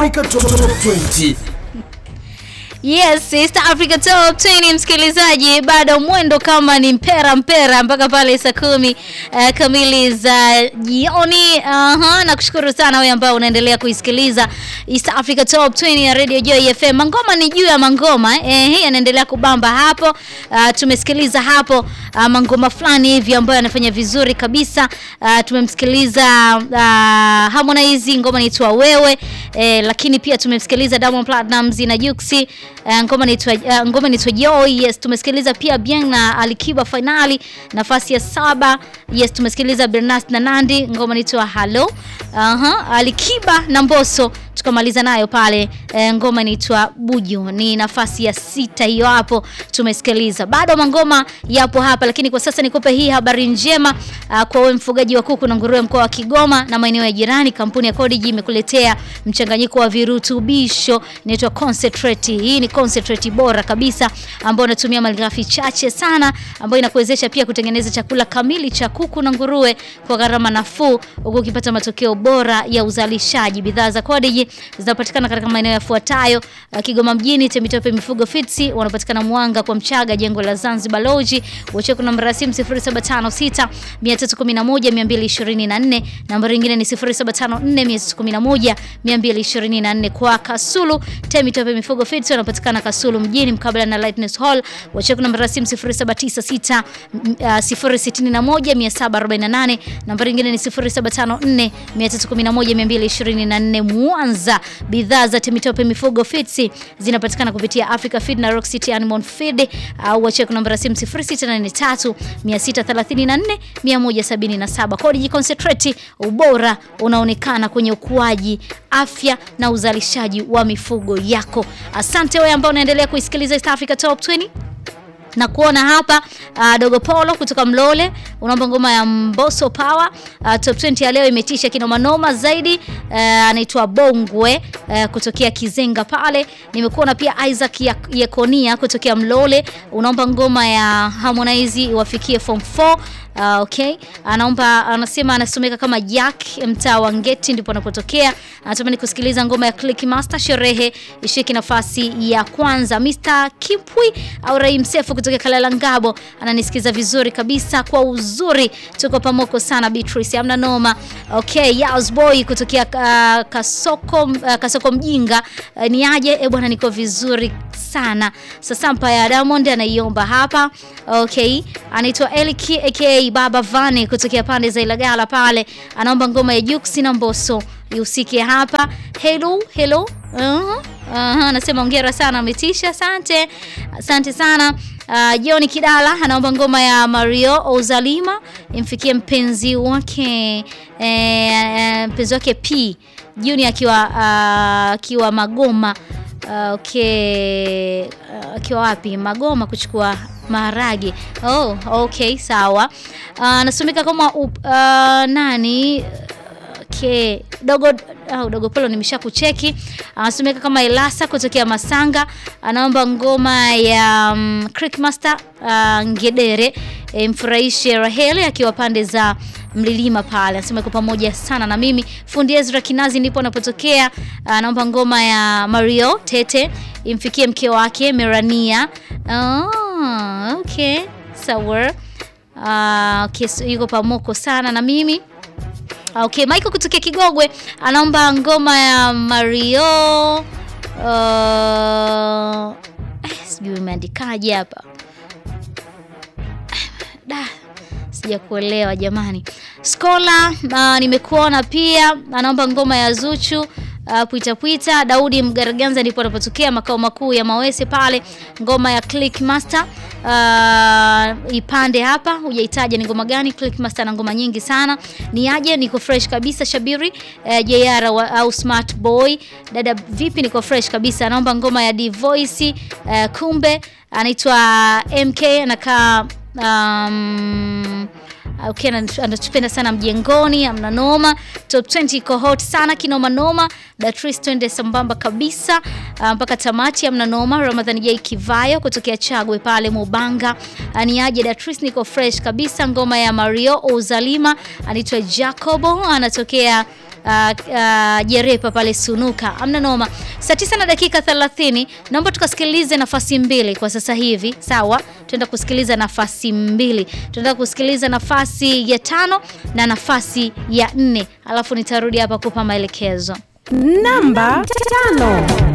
Africa Top 20. Yes, East Africa Top 20 msikilizaji, bado mwendo kama ni mpera mpera mpaka pale saa kumi uh, kamili za jioni. Aha, na kushukuru sana wewe ambao unaendelea kuisikiliza East Africa Top 20 ya Radio Joy FM. Mangoma ni juu ya mangoma eh, hii yanaendelea kubamba hapo. Uh, tumesikiliza hapo uh, mangoma fulani hivi ambayo yanafanya vizuri kabisa. Uh, tumemsikiliza uh, Harmonize ngoma inaitwa wewe eh, lakini pia tumemsikiliza Diamond Platnumz na Juksi Uh, ngoma inaitwa uh, ngoma inaitwa Joy. Yes, tumesikiliza pia Bien na Alikiba finali nafasi ya saba. Yes, tumesikiliza Bernas na Nandi ngoma inaitwa Hello. Aha, Alikiba na Mbosso tukamaliza nayo pale e, ngoma inaitwa Buju ni nafasi ya sita hiyo hapo tumesikiliza. Bado mangoma yapo hapa, lakini kwa sasa nikupe hii habari njema uh, kwa wewe mfugaji wa kuku na nguruwe mkoa wa Kigoma na maeneo ya jirani. Kampuni ya Codigi imekuletea mchanganyiko wa virutubisho inaitwa concentrate. Hii ni concentrate bora kabisa ambayo inatumia malighafi chache sana, ambayo inakuwezesha pia kutengeneza chakula kamili cha kuku na nguruwe kwa gharama nafuu, huku ukipata matokeo bora ya uzalishaji. Bidhaa za Codigi zinapatikana katika maeneo yafuatayo: uh, Kigoma mjini, Temitope Mifugo Fitsi, wanapatikana Mwanga kwa Mchaga, jengo la Zanzibar Lodge. Wacha namba ya simu 0756 311 224, nambari nyingine ni 0754 311 224. Kwa Kasulu, Temitope Mifugo Fitsi wanapatikana Kasulu mjini mkabala na Lightness Hall. Wacha namba ya simu 0796 061 748, nambari nyingine ni 0754 311 224. Mwanza, bidhaa za Temitope Mifugo Feeds zinapatikana kupitia Africa Feed na Rock City Animal Feed au wache namba ya simu 0683 634 177. Codigi Concentrate, ubora unaonekana kwenye ukuaji, afya na uzalishaji wa mifugo yako. Asante wewe ambao unaendelea kuisikiliza East Africa Top 20 na kuona hapa uh, Dogo Polo kutoka Mlole unaomba ngoma ya Mbosso Power. Uh, top 20 ya leo imetisha kinoma noma zaidi. Uh, anaitwa Bongwe uh, kutokea Kizenga pale. Nimekuona pia Isaac Yekonia kutokea Mlole unaomba ngoma ya Harmonize iwafikie form 4. Uh, okay, anaomba anasema anasomeka kama Jack mtaa wa Ngeti ndipo anapotokea. Anatamani kusikiliza ngoma ya Click Master sherehe ishiki nafasi ya kwanza. Mr. Kipwi au Rahim Sefu kutoka Kalala Ngabo ananisikiza vizuri kabisa kwa uzuri, tuko pamoko sana Beatrice, amna noma. Okay, Yaos Boy kutokea uh, Kasoko uh, Kasoko mjinga uh, ni aje? E bwana, niko vizuri sana. Sasa mpa ya Diamond anaiomba hapa. Okay, anaitwa Eliki aka Baba Vane kutokea pande za Ilagala pale, anaomba ngoma ya Juksi na Mbosso ihusike hapa. Hello, hello. Uh -huh. Uh -huh. Anasema hongera sana, ametisha. Asante, asante sana. Uh, John Kidala anaomba ngoma ya Mario Ozalima imfikie mpenzi wake eh, mpenzi wake P Juni akiwa akiwa uh, Magoma uh, okay akiwa uh, wapi Magoma kuchukua maharage. Oh, okay sawa. Anasomeka uh, kama uh, nani Okay. Dogo au Dogo Polo nimesha kucheki. Anasomeka kama Elasa kutokea Masanga, anaomba ngoma ya um, Creek Master uh, Ngedere e, mfurahishe Raheli akiwa pande za Mlilima pale. Anasema iko pamoja sana na mimi. Fundi Ezra Kinazi ndipo anapotokea. Anaomba ngoma ya Mario Tete imfikie mke wake Merania. Oh, okay. Sawa. Uh, okay, yuko pamoko sana na mimi. Okay, Michael kutokea Kigogwe anaomba ngoma ya Mario uh, sijui imeandikaje hapa da, sija kuelewa jamani. Skola uh, nimekuona pia anaomba ngoma ya Zuchu uh, pwita pwita. Daudi Mgaraganza ndipo anapotokea makao makuu ya Mawese pale, ngoma ya Click Master uh, ipande hapa. Hujaitaja ni ngoma gani? Click Master na ngoma nyingi sana. Ni aje? Niko fresh kabisa. Shabiri uh, JR au Smart Boy, dada vipi? Niko fresh kabisa. Anaomba ngoma ya D Voice uh, kumbe anaitwa MK anakaa um, Okay, anatupenda sana mjengoni, amna noma. Top 20 iko hot sana kinoma noma. Datris twende sambamba kabisa mpaka uh, tamati, amna noma. Ramadhani J Kivayo kutokea Chagwe pale Mubanga, aniaje Datris, niko fresh kabisa. Ngoma ya Mario Ozalima anaitwa Jacobo anatokea uh, uh, Jerepa pale Sunuka. Amna noma. Saa tisa na dakika 30 naomba tukasikilize nafasi mbili kwa sasa hivi. Sawa? Tuenda kusikiliza nafasi mbili. Tuenda kusikiliza nafasi ya tano na nafasi ya nne. Alafu nitarudi hapa kupa maelekezo. Namba tano.